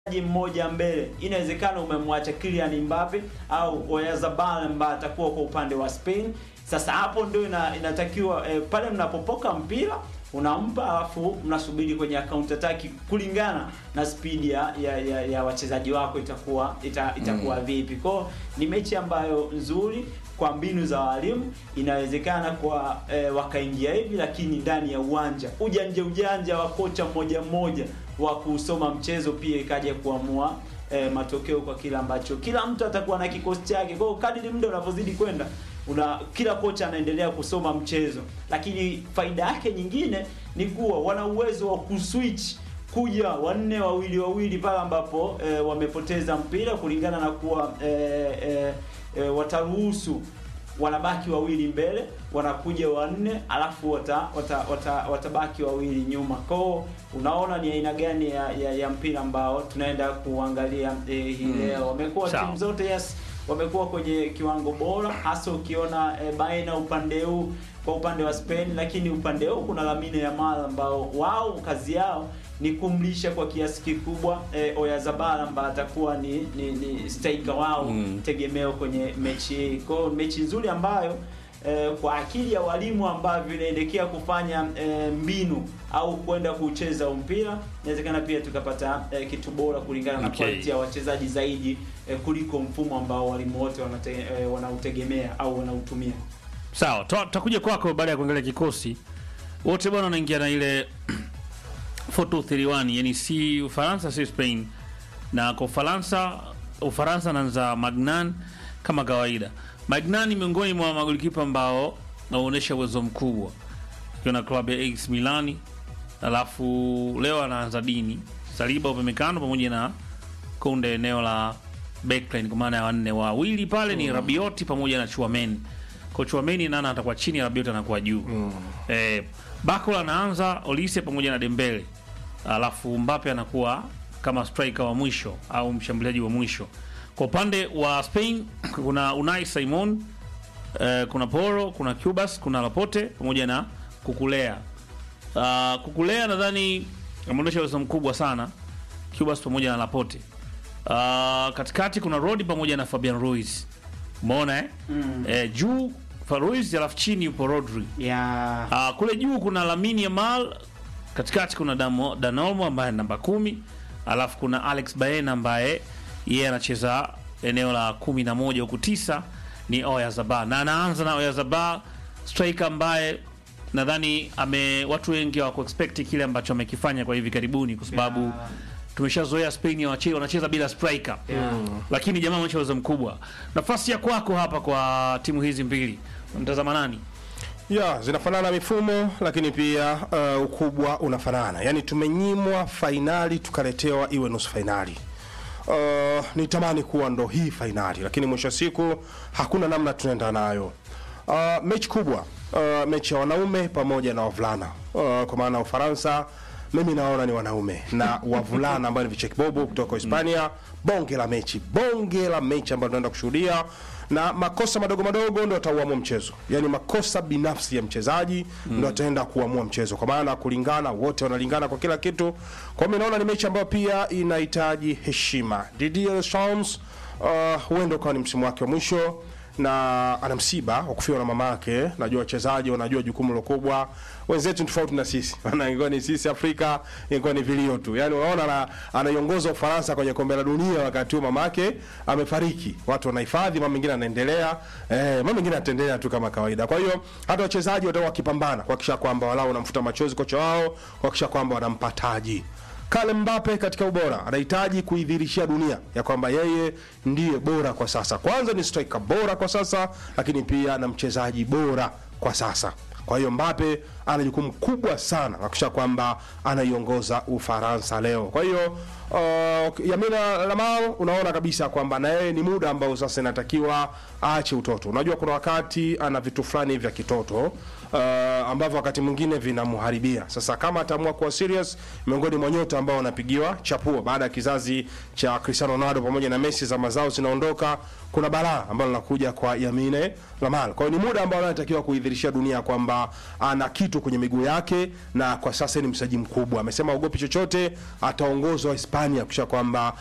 mchezaji mmoja mbele, inawezekana umemwacha Kylian Mbappe au Oyarzabal ambaye atakuwa kwa upande wa Spain. Sasa hapo ndio ina, inatakiwa eh, pale mnapopoka mpira unampa alafu mnasubiri kwenye counter attack kulingana na speed ya, ya, ya, ya wachezaji wako itakuwa ita, itakuwa mm. vipi. Kwao ni mechi ambayo nzuri kwa mbinu za walimu, inawezekana kwa eh, wakaingia hivi, lakini ndani ya uwanja ujanja ujanja wa kocha mmoja mmoja wa kusoma mchezo pia ikaja kuamua eh, matokeo kwa kila ambacho kila mtu atakuwa na kikosi chake. Kwa hiyo kadiri muda unavyozidi kwenda una kila kocha anaendelea kusoma mchezo, lakini faida yake nyingine ni kuwa wana uwezo wa kuswitch kuja wanne wawili wawili pale ambapo e, wamepoteza mpira kulingana na kuwa e, e, e, wataruhusu wanabaki wawili mbele, wanakuja wanne, alafu wata, wata, wata, watabaki wawili nyuma. Kwao unaona ni aina gani ya, ya, ya mpira ambao tunaenda kuangalia e, hii leo. Wamekuwa Sawa. timu zote yes wamekuwa kwenye kiwango bora, hasa ukiona e, baina upande huu kwa upande wa Spain, lakini upande huu kuna Lamine Yamal ambao wao kazi yao ni kumlisha kwa kiasi kikubwa e, Oyarzabal ambaye atakuwa ni, ni, ni striker wao Mm. tegemeo kwenye mechi hii. Kwa hiyo mechi nzuri ambayo eh, kwa akili ya walimu ambavyo inaelekea kufanya eh, mbinu au kwenda kucheza mpira, inawezekana pia tukapata eh, kitu bora kulingana na Okay. quality ya wachezaji zaidi eh, kuliko mfumo ambao walimu wote wanate, eh, wanautegemea au wanautumia. Sawa, tuta- tutakuja kwako baada ya kuangalia kikosi. Wote bwana wanaingia na ile 4231, yani si Ufaransa si Spain. Na kwa Ufaransa, Ufaransa anaanza Magnan kama kawaida. Magnan ni miongoni mwa magolikipa ambao wanaonyesha uwezo mkubwa akiwa na klabu ya AS Milani, alafu leo anaanza Dini Saliba upemekano pamoja na Kunde eneo la backline, kwa maana ya wanne wawili pale ni Rabioti pamoja na Chuameni. Kwa Chuameni nana atakuwa chini, Rabioti anakuwa juu. Eh, Bakula anaanza Olise pamoja na Dembele, alafu Mbappe anakuwa kama striker wa mwisho au mshambuliaji wa mwisho. Kwa upande wa Spain kuna Unai Simon eh, kuna Poro, kuna Cubas, kuna Laporte pamoja na Kukulea. Uh, Kukulea nadhani ameonyesha uwezo mkubwa sana Cubas pamoja na Laporte. Uh, katikati kuna Rodi pamoja na Fabian Ruiz. Umeona eh? Mm. Eh, juu fa Ruiz alafu chini yupo Rodri. Ya Uh, kule juu kuna Lamine Yamal, katikati kuna Damo, Danolmo ambaye ni namba kumi, alafu kuna Alex Baena ambaye yeye anacheza eneo la kumi na moja huku tisa ni Oyarzabal na anaanza na Oyarzabal striker ambaye nadhani ame watu wengi hawako expect kile ambacho amekifanya kwa hivi karibuni, kwa sababu Ya. tumeshazoea Spain ya wache- wanacheza bila striker Yeah. lakini jamaa ameonyesha uwezo mkubwa. Nafasi ya kwako hapa kwa timu hizi mbili, mtazama nani? ya zinafanana mifumo lakini pia uh, ukubwa unafanana yaani tumenyimwa fainali tukaletewa iwe nusu fainali uh, nitamani kuwa ndo hii fainali lakini mwisho wa siku hakuna namna tunaenda nayo uh, mechi kubwa uh, mechi ya wanaume pamoja na wavulana uh, kwa maana ufaransa mimi naona ni wanaume na wavulana ambao ni vichekibobo kutoka hispania bonge la mechi bonge la mechi ambayo tunaenda kushuhudia na makosa madogo madogo ndo atauamua mchezo yaani makosa binafsi ya mchezaji ndo ataenda kuamua mchezo kwa maana kulingana wote wanalingana kwa kila kitu kwa hiyo mi naona ni mechi ambayo pia inahitaji heshima Didier Deschamps uh, huenda ukawa ni msimu wake wa mwisho na ana msiba wa kufiwa na mama yake. Najua wachezaji wanajua jukumu lo kubwa, wenzetu ni tofauti na sisi, maana ingekuwa ni sisi Afrika ingekuwa ni vilio tu. Yani unaona ana, anaiongoza Ufaransa kwenye kombe la dunia wakati huo mama yake amefariki, watu wanahifadhi, mambo mengine yanaendelea, eh, mambo mengine yataendelea tu kama kawaida. Kwa hiyo hata wachezaji watakuwa wakipambana kuhakikisha kwamba walau wanamfuta machozi kocha wao, kuhakikisha kwamba wanampa taji. Kylian Mbappe katika ubora anahitaji kuidhirishia dunia ya kwamba yeye ndiye bora kwa sasa. Kwanza ni striker bora kwa sasa, lakini pia na mchezaji bora kwa sasa. Kwa hiyo Mbappe ana jukumu kubwa sana kuhakikisha kwamba anaiongoza Ufaransa leo. Kwa hiyo uh, Yamina Lamal unaona kabisa kwamba na yeye ni muda ambao sasa inatakiwa aache utoto. Unajua kuna wakati ana vitu fulani vya kitoto uh, ambavyo wakati mwingine vinamharibia. Sasa kama ataamua kuwa serious, miongoni mwa nyota ambao wanapigiwa chapuo baada ya kizazi cha Cristiano Ronaldo pamoja na Messi zama zao zinaondoka, kuna balaa ambalo linakuja kwa Yamine Lamal. Kwa hiyo ni muda ambao anatakiwa kuidhirishia dunia kwamba ana kitu kwenye miguu yake, na kwa sasa ni msaji mkubwa. Amesema ogopi chochote, ataongozwa Hispania kisha kwamba